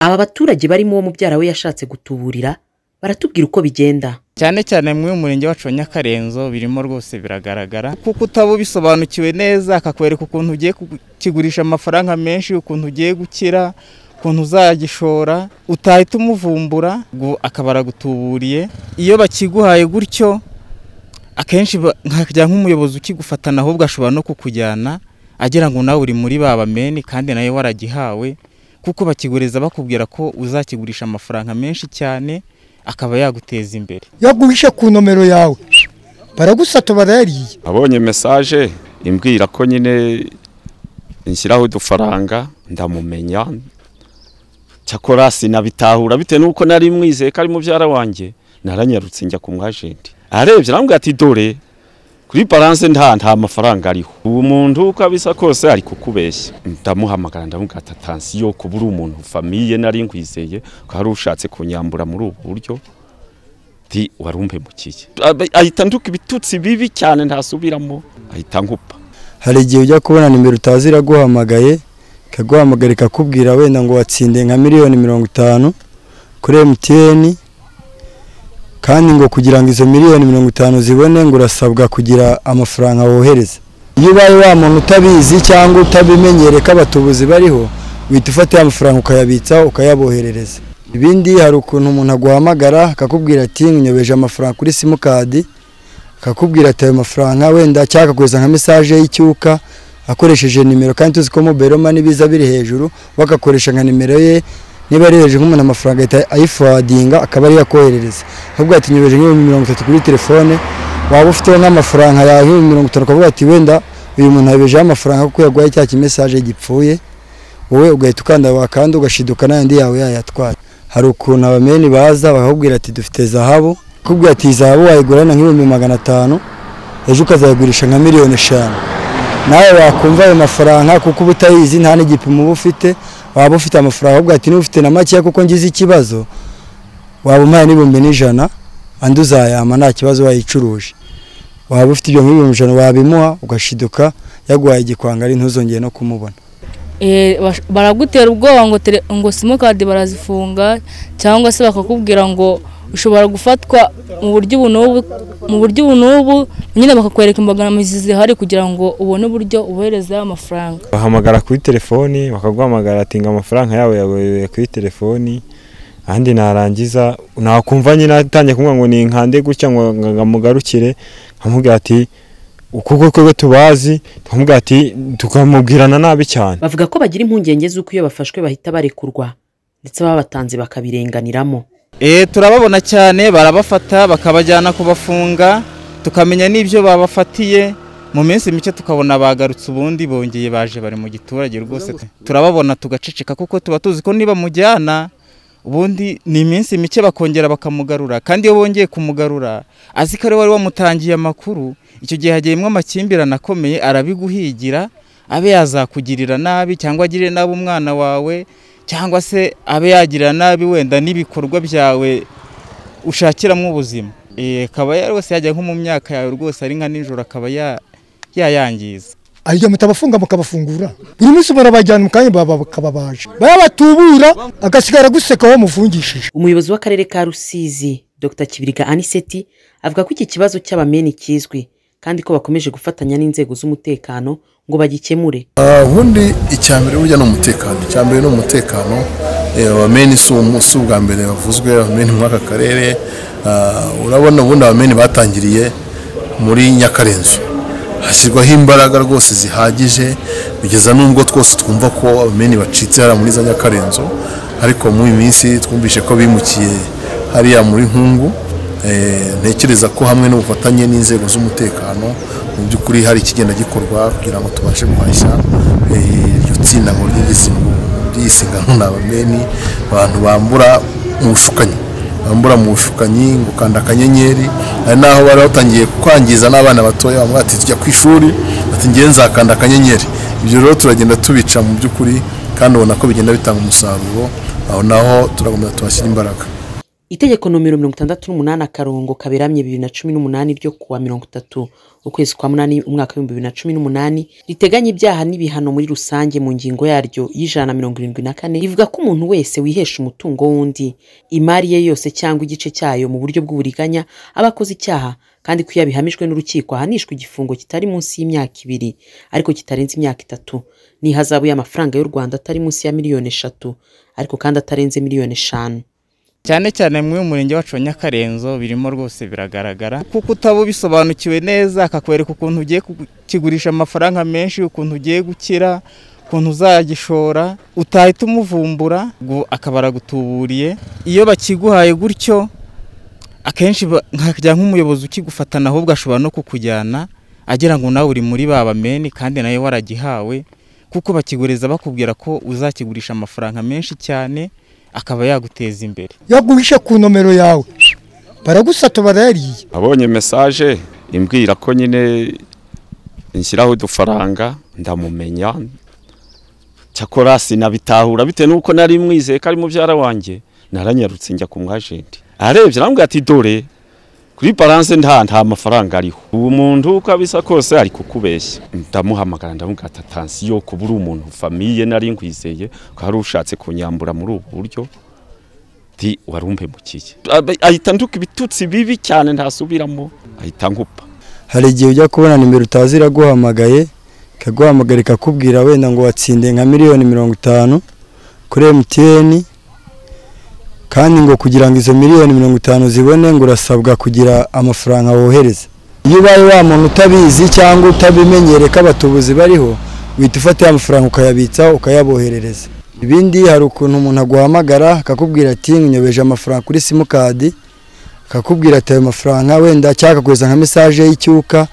Aba baturage barimo uwo mubyara we yashatse gutuburira baratubwira uko bigenda cyane cyane muri uyu murenge wacu wa Nyakarenzo birimo rwose biragaragara kuko utaba ubisobanukiwe neza akakwereka ukuntu ugiye kukigurisha amafaranga menshi ukuntu ugiye gukira ukuntu uzagishora utahita umuvumbura akaba aragutuburiye iyo bakiguhaye gutyo akenshi nkajya nk'umuyobozi ukigufatana ahubwo ashobora no kukujyana agira ngo nawe uri muri ba bameni kandi nawe waragihawe kuko bakigureza bakubwira ko uzakigurisha amafaranga menshi cyane akaba yaguteza imbere yaguhishe ku nomero yawe baragusata barayariye abonye mesaje imbwira ko nyine nshyiraho udufaranga ndamumenya cyakora sinabitahura bitewe n'uko nari mwizeye ko ari mubyara wanjye naranyarutse njya ku mwajenti arebye arambwira ati dore kuri baranse nta nta mafaranga ariho ubu muntu uko abisa kose ari kukubeshya ndamuhamagara ndamubwira ati atansiyo kuba uri umuntu famiye nari nkwizeye ko hari ushatse kunyambura muri ubu buryo ti warumpemukiye ahita nduka ibitutsi bibi cyane ntasubiramo ahita nkupa hari igihe ujya kubona nimero utazi iraguhamagaye ikaguhamagara ikakubwira wenda ngo watsinde nka miliyoni mirongo itanu kuri emutiyeni kandi ngo kugira ngo izo miliyoni mirongo itanu zibone ngo urasabwa kugira amafaranga wohereza iyo ubaye wa muntu utabizi cyangwa utabimenyere ko abatubuzi bariho uhita ufata ya mafaranga ukayabitsa ukayaboherereza ibindi hari ukuntu umuntu aguhamagara akakubwira ati nyobeje amafaranga kuri simukadi akakubwira ati ayo mafaranga wenda cyangwa akaguhereza nka mesaje y'icyuka akoresheje nimero kandi tuzi ko moberoma n'ibiza biri hejuru bagakoresha nka nimero ye niba arereje nk'umuntu amafaranga ahita ayifuwadinga akaba ariyo akoherereza ahubwo ati nyobeje nk'ibihumbi mirongo itatu kuri telefone waba ufite nk'amafaranga yawe nk'ibihumbi mirongo itanu ukavuga ati wenda uyu muntu yabejeho amafaranga kuko yaguhaye cya kimesaje gipfuye wowe ugahita ukanda wakanda ugashiduka n'ayandi yawe yayatwara hari ukuntu abameni baza bakakubwira ati dufite zahabu kubwira ati zahabu wayigurana nk'ibihumbi magana atanu ejo ukazayigurisha nka miliyoni eshanu nawe wakumva ayo mafaranga kuko uba utayizi nta n'igipimo uba ufite waba ufite amafaranga ahubwo ati n'ufite na makeya kuko ngize ikibazo waba umpaye n'ibihumbi n'ijana andi uzayama nta kibazo wayicuruje waba ufite ibyo nk'ibihumbi ijana wabimuha ugashiduka yaguhaye igikwangari ntuzongere no kumubona baragutera ubwoba ngo ngo simukadi barazifunga cyangwa se bakakubwira ngo ushobora gufatwa mu buryo ubu n'ubu mu buryo ubu n'ubu nyine bakakwereka imbogamizi zihari kugira ngo ubone uburyo ubohereza amafaranga bahamagara kuri telefoni bakaguhamagara ati ngo amafaranga yawe yabohereye kuri telefoni ahandi narangiza nakumva nyine atangiye kumva ngo ninkande gutya ngo ngamugarukire nkamubwira ati kuko twebwe tubazi tukamubwira ati tukamubwirana nabi cyane bavuga ko bagira impungenge z'uko iyo bafashwe bahita barekurwa ndetse babatanze bakabirenganiramo turababona cyane barabafata bakabajyana kubafunga tukamenya n'ibyo babafatiye mu minsi mike tukabona bagarutse ubundi bongeye baje bari mu giturage rwose turababona tugaceceka kuko tuba tuzi ko niba mujyana ubundi ni iminsi mike bakongera bakamugarura kandi iyo bongeye kumugarura azi ko ari wari wamutangiye amakuru icyo gihe hagiyemo amakimbirane akomeye arabiguhigira abe yazakugirira nabi cyangwa agirire nabi umwana wawe cyangwa se abe yagira nabi wenda n'ibikorwa byawe ushakiramo ubuzima akaba rwose yajya nko mu myaka yawe rwose ari nka nijoro akaba yayangiza ajya muta abafunga mukabafungura buri munsi barabajyana mu kanya bakababaje bayabatubura agasigara guseka wamufungishije umuyobozi w'akarere ka rusizi dr kibiriga aniseti avuga ko iki kibazo cy'abameni kizwi kandi ko bakomeje gufatanya n'inzego z'umutekano ngo bagikemure ubundi icya mbere burya ni umutekano icya mbere ni umutekano abameni si ubwa mbere bavuzwe abameni muri aka karere urabona ubundi abameni batangiriye muri nyakarenzo hashyirwaho imbaraga rwose zihagije bigeza n'ubwo twose twumva ko abameni bacitse hariya muri za nyakarenzo ariko muri iyi minsi twumvise ko bimukiye hariya muri nkungu ntekereza ko hamwe n'ubufatanye n'inzego z'umutekano mu by'ukuri hari ikigenda gikorwa kugira ngo tubashe guhashya iryo tsinda ngo ry'iyisigano ni abameni abantu bambura mu bushukanyi bambura mu bushukanyi ngo ukanda akanyenyeri hari n'aho bari batangiye kwangiza n'abana batoya bamwe bati tujya ku ishuri bati ngewe nzakanda akanyenyeri ibyo rero turagenda tubica mu by'ukuri kandi ubona ko bigenda bitanga umusaruro aho naho turakomeza tuhashyira imbaraga itegeko nomero mirongo itandatu n'umunani akarongo kaberamye bibiri na cumi n'umunani ryo kuwa mirongo itatu ukwezi kwa munani umwaka w'ibihumbi bibiri na cumi n'umunani riteganya ibyaha n'ibihano muri rusange mu ngingo yaryo y'ijana na mirongo irindwi na kane rivuga ko umuntu wese wihesha umutungo w'undi imari ye yose cyangwa igice cyayo mu buryo bw'uburiganya aba akoze icyaha kandi ko iyo abihamijwe n'urukiko ahanishwa igifungo kitari munsi y'imyaka ibiri ariko kitarenze imyaka itatu n'ihazabu y'amafaranga y'u rwanda atari munsi ya miliyoni eshatu ariko kandi atarenze miliyoni eshanu cyane cyane mu murenge wacu wa nyakarenzo birimo rwose biragaragara kuko utaba ubisobanukiwe neza akakwereka ukuntu ugiye kukigurisha amafaranga menshi ukuntu ugiye gukira ukuntu uzagishora utahita umuvumbura ngo akaba aragutuburiye iyo bakiguhaye gutyo akenshi ba- nkajya nk'umuyobozi ukigufatana ahubwo ashobora no kukujyana agira ngo nawe uri muri ba bameni kandi nawe waragihawe kuko bakigureza bakubwira ko uzakigurisha amafaranga menshi cyane akaba yaguteza imbere yaguhishe ku nomero yawe baragusata barayariye abonye mesaje imbwira ko nyine nshyiraho udufaranga ndamumenya cyakora sinabitahura bitewe n'uko nari mwizeye ko ari mubyara wanjye naranyarutse njya ku mwajenti arebye arambwira ati dore kuri balance nta nta mafaranga ariho uwo muntu uko abisa kose ari kukubeshya ndamuhamagara ndamubwira ati atansiyo kuba uri umuntu famiye nari nkwizeye ko hari ushatse kunyambura muri ubu buryo ti warumpemukiye Abe- ahita nduka ibitutsi bibi cyane ntasubiramo ahita nkupa hari igihe ujya kubona nimero utazi iraguhamagaye ikaguhamagara ikakubwira wenda ngo watsinde nka miliyoni mirongo itanu kuri emutiyeni kandi ngo kugira ngo izo miliyoni mirongo itanu zibone ngo urasabwa kugira amafaranga wohereza iyo ubaye wa muntu utabizi cyangwa utabimenyereye ko abatubuzi bariho uhita ufata ya mafaranga ukayabitsa ukayaboherereza ibindi hari ukuntu umuntu aguhamagara akakubwira ati nyobeje amafaranga kuri simukadi akakubwira ati ayo mafaranga wenda cyangwa akakohereza nka mesaje y'icyuka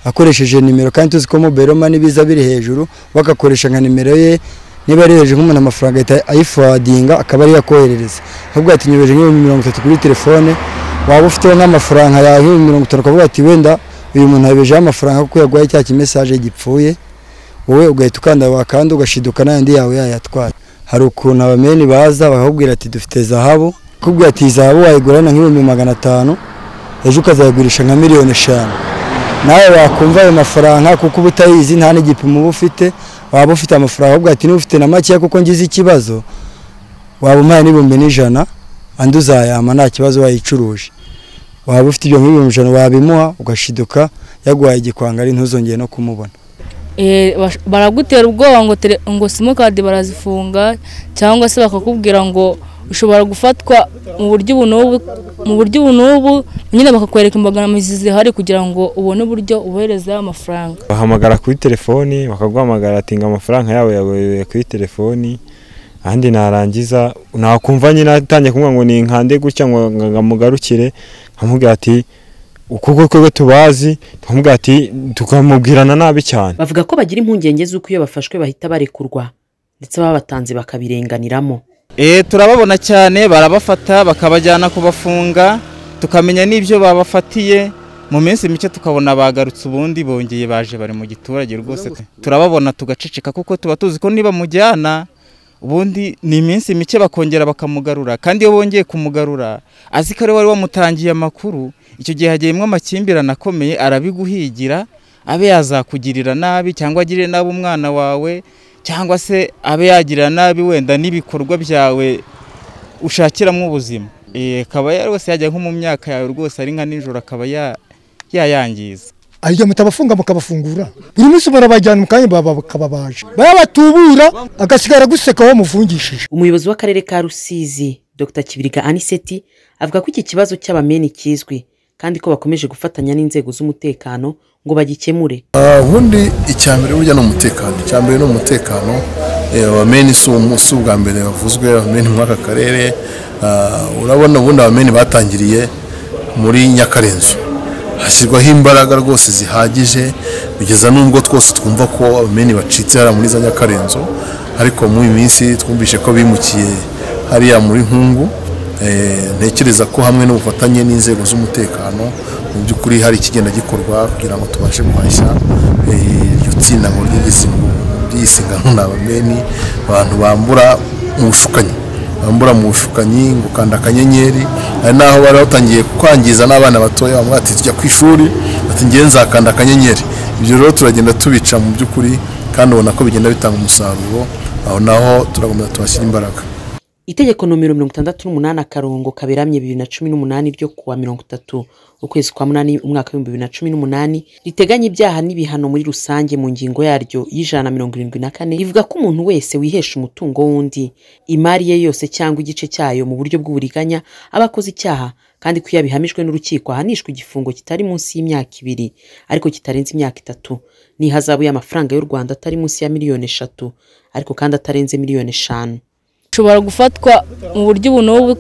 akoresheje nimero kandi tuzi ko mobile money biza biri hejuru bagakoresha nka nimero ye niba ari hejuru nk'umuntu amafaranga ahita ayifuwadinga akaba ariyo akoherereza ahubwo ati nyobeje nk'ibihumbi mirongo itatu kuri telefone waba ufiteho nk'amafaranga yawe nk'ibihumbi mirongo itanu ukavuga ati wenda uyu muntu yabejeho amafaranga kuko yaguhaye cya kimesaje gipfuye wowe ugahita ukanda wakanda ugashiduka n'ayandi yawe yayatwara hari ukuntu abameni baza bakakubwira ati dufite zahabu kubwira ati iyi zahabu wayigurana nk'ibihumbi magana atanu ejo ukazayigurisha nka miliyoni eshanu nawe wakumva ayo mafaranga kuko uba utayizi nta n'igipimo uba ufite waba ufite amafaranga ahubwo ati niba ufite na makeya kuko ngize ikibazo waba umpaye n'ibihumbi n'ijana andi uzayama nta kibazo wayicuruje waba ufite ibyo nk'ibihumbi ijana wabimuha ugashiduka yaguhaye igikwanga ari ntuzongere no kumubona Eh, bash- baragutera ubwoba ngo tele- ngo simukadi barazifunga cyangwa se bakakubwira ngo ushobora gufatwa mu buryo ubu n'ubu mu buryo ubu n'ubu nyine bakakwereka imbogamizi zihari kugira ngo ubone uburyo ubohereza amafaranga bahamagara kuri telefoni bakaguhamagara ati ngo amafaranga yawe yawe kuri telefoni ahandi narangiza nakumva nyine atangiye kumva ngo ni nkande gutya ngo ngo- ngo amugarukire nkamubwira ati kuko twebwe tubazi tukamubwira ati tukamubwirana nabi cyane bavuga ko bagira impungenge z'uko iyo bafashwe bahita barekurwa ndetse babatanze bakabirenganiramo Eh, turababona cyane barabafata bakabajyana kubafunga tukamenya n'ibyo babafatiye mu minsi mike tukabona bagarutse ubundi bongeye baje bari mu giturage rwose turababona tugaceceka kuko tuba tuzi ko niba mujyana ubundi ni iminsi mike bakongera bakamugarura kandi iyo bongeye kumugarura azi ko ari wari wamutangiye amakuru icyo gihe hagiyemo amakimbirane akomeye arabiguhigira abe yazakugirira nabi cyangwa agirire nabi umwana wawe cyangwa se abe yagira nabi wenda n'ibikorwa byawe ushakiramo ubuzima Eh, akaba yari wese yajya nko mu myaka yawe rwose ari nka nijoro akaba ya- yayangiza aribyo mutabafunga mukabafungura buri munsi barabajyana mu kanya baba- bakababaja bayabatubura agasigara guseka wamufungishije umuyobozi w'akarere ka rusizi dr kibiriga aniseti avuga ko iki kibazo cy'abameni kizwi kandi ko bakomeje gufatanya n'inzego z'umutekano ngo bagikemure Ah, ubundi icya mbere burya ni umutekano icya mbere ni umutekano Eh, abameni si umu- si ubwa mbere bavuzwe abameni muri aka karere Ah, urabona ubundi abameni batangiriye muri nyakarenzo hashyirwaho imbaraga rwose zihagije bigeza n'ubwo twose twumva ko abameni bacitse hariya muri za nyakarenzo ariko muri iyi minsi twumvishe ko bimukiye hariya muri nkungu Eh, ntekereza ko hamwe n'ubufatanye n'inzego z'umutekano mu by'ukuri hari ikigenda gikorwa kugira ngo tubashe guhashya eh, iryo tsinda ngo ry'igisingo ry'iyisigano ni abameni abantu bambura mu bushukanyi ambura mu bushukanyi ngo kanda akanyenyeri hari n'aho bari batangiye kwangiza n'abana batoya bamwe bati tujya ku ishuri bati ngewe nzakanda akanyenyeri ibyo rero turagenda tubica mu by'ukuri kandi ubona ko bigenda bitanga umusaruro aho naho turakomeza tuhashyira imbaraga itegeko nomero mirongo itandatu n'umunani akarongo kaberamye bibiri na cumi n'umunani ryo kuwa mirongo itatu ukwezi kwa munani umwaka w'ibihumbi bibiri na cumi n'umunani riteganya ibyaha n'ibihano muri rusange mu ngingo yaryo y'ijana na mirongo irindwi na kane rivuga ko umuntu wese wihesha umutungo w'undi imari ye yose cyangwa igice cyayo mu buryo bw'uburiganya aba akoze icyaha kandi ko iyo abihamijwe n'urukiko ahanishwa igifungo kitari munsi y'imyaka ibiri ariko kitarenze imyaka itatu n'ihazabu y'amafaranga y'u rwanda atari munsi ya miliyoni eshatu ariko kandi atarenze miliyoni eshanu ushobora gufatwa mu buryo ubu n'ubu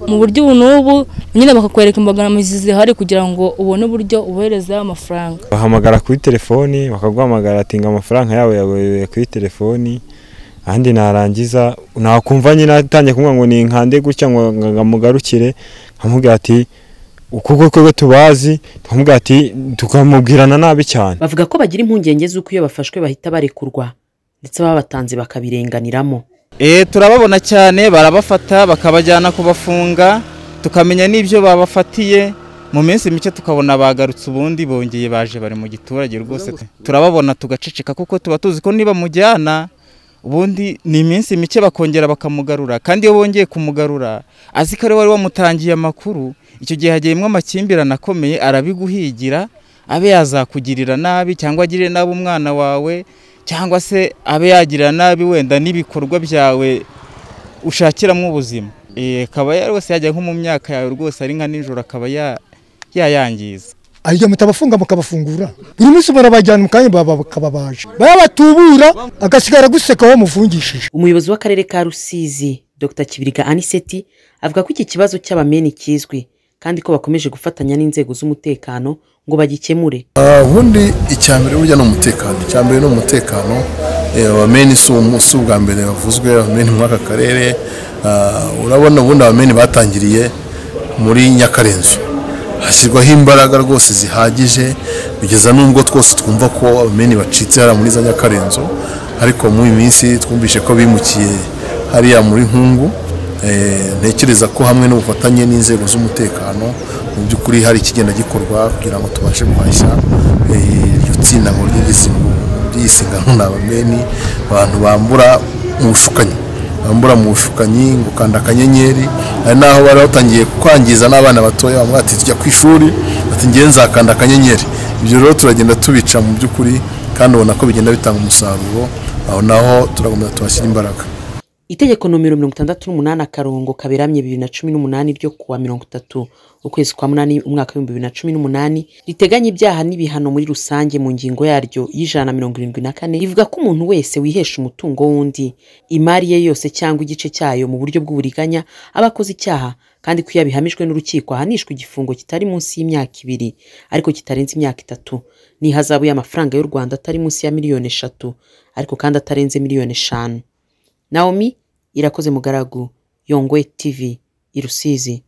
mu buryo ubu n'ubu nyine bakakwereka imbogamizi zihari kugira ngo ubone uburyo uboherezaho amafaranga bahamagara kuri telefoni bakaguhamagara ati ngo amafaranga yawe yaboyoye kuri telefoni ahandi narangiza nakumva nyine atangiye kumubwira ngo ninkande gutya ngo ngo amugarukire nkamubwira ati ukubwo kwe tubazi tukamubwira ati tukamubwirana nabi cyane bavuga ko bagira impungenge z'uko iyo bafashwe bahita barekurwa ndetse ababatanze bakabirenganiramo Eh, turababona cyane barabafata bakabajyana kubafunga tukamenya n'ibyo babafatiye mu minsi mike tukabona bagarutse ubundi bongeye baje bari mu giturage rwose turababona tugaceceka kuko tuba tuzi ko niba mujyana ubundi ni iminsi mike bakongera bakamugarura kandi iyo bongeye kumugarura azi ko ari wari wamutangiye amakuru icyo gihe hagiyemo amakimbirane akomeye arabiguhigira abe yazakugirira nabi cyangwa agirire nabi umwana wawe cyangwa se abe yagira nabi wenda n'ibikorwa byawe ushakiramo ubuzima Eh, akaba yari wese yajya nko mu myaka yawe rwose ari nka nijoro akaba ya- yayangiza aribyo mutabafunga mukabafungura buri munsi barabajyana mu kanya baba- bakababaje baba batubura agasigara aguseka uwo mufungishije umuyobozi w'akarere ka rusizi dr kibiriga aniseti avuga ko iki kibazo cy'abameni kizwi kandi ko bakomeje gufatanya n'inzego z'umutekano ngo bagikemure Ah, ubundi icya mbere burya ni umutekano icya mbere ni umutekano Eh, abameni si umu- si ubwa mbere bavuzwe abameni muri aka karere Ah, urabona ubundi abameni batangiriye muri nyakarenzo hashyirwaho imbaraga rwose zihagije kugeza n'ubwo twose twumva ko abameni bacitse hariya muri za nyakarenzo ariko muri iyi minsi twumvise ko bimukiye hariya muri nkungu Eh, ntekereza ko hamwe n'ubufatanye n'inzego z'umutekano mu by'ukuri hari ikigenda gikorwa kugira ngo tubashe guhashya eh, iryo tsinda ngo ry'igisingo ry'isiganwa ni abameni abantu bambura mu bushukanyi bambura mu bushukanyi ngo kanda akanyenyeri hari n'aho bari batangiye kwangiza n'abana batoya bamwe bati tujya ku ishuri bati ngewe nzakanda akanyenyeri ibyo rero turagenda tubica mu by'ukuri kandi ubona ko bigenda bitanga umusaruro aho naho turakomeza tuhashyira imbaraga itegeko nomero mirongo itandatu n'umunani akarongo kaberamye bibiri na cumi n'umunani ryo kuwa mirongo itatu ukwezi kwa munani umwaka w'ibihumbi bibiri na cumi n'umunani riteganya ibyaha n'ibihano muri rusange mu ngingo yaryo y'ijana na mirongo irindwi na kane rivuga ko umuntu wese wihesha umutungo w'undi imari ye yose cyangwa igice cyayo mu buryo bw'uburiganya aba akoze icyaha kandi ko iyo abihamijwe n'urukiko ahanishwa igifungo kitari munsi y'imyaka ibiri ariko kitarenze imyaka itatu n'ihazabu y'amafaranga y'u rwanda atari munsi ya miliyoni eshatu ariko kandi atarenze miliyoni eshanu naomi irakoze mugaragu yongwe tv i rusizi